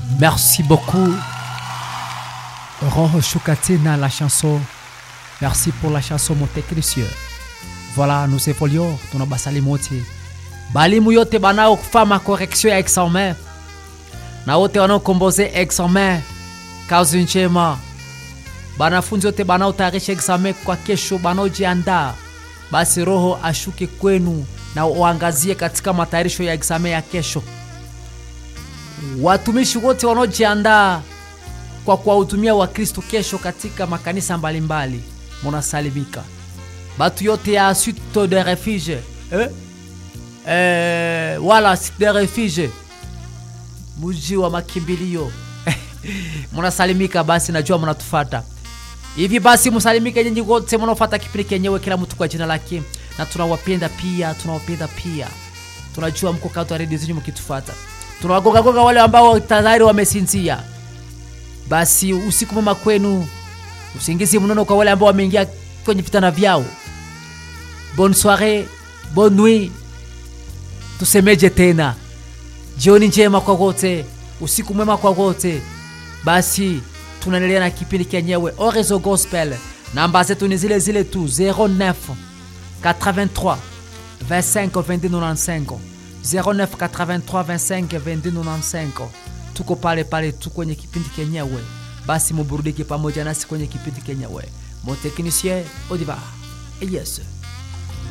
Merci beaucoup. Roho Shukatina, la chanson. Merci pour la chanson, mon technicien. Voilà, nous évoluons. Tunabasali mote. Balimu yote banaofanya correction ya examen na wote wanaokomboze examen, kazi njema. Banafunzi wote banaotayarisha examen kwa kesho, banaojiandaa, basi Roho ashuke kwenu na uangazie katika matayarisho ya examen ya kesho. Watumishi wote wanaojiandaa kwa kuwahudumia Wakristo kesho katika makanisa mbalimbali, munasalimika. Batu yote ya site de refuge eh? Eh, wala site de refuge, muji wa makimbilio munasalimika. Basi najua munatufata hivi, basi musalimike nyinyi wote munaofata kipindi kenyewe, kila mtu kwa jina lake, na tunawapenda pia, tunawapenda pia, tunajua mko kati wa redio zenyu mkitufata tunawagogagoga wale ambao tayari wamesinzia. Basi usiku mwema kwenu, usingizi mnono kwa wale ambao wameingia kwenye vitanda vyao. Bonne soiree, bonne nuit, tusemeje tena? Jioni njema kwa wote, usiku mwema kwa wote. Basi tunaendelea na kipindi kenyewe Orezo Gospel. Namba zetu ni zile zile tu 09 83 25 22 95 09 83 25 22 95. Tuko pale pale tu kwenye kipindi kenyewe, basi muburudike pamoja nasi kwenye kipindi kenyewe. Mon technicien Odiva. Yes.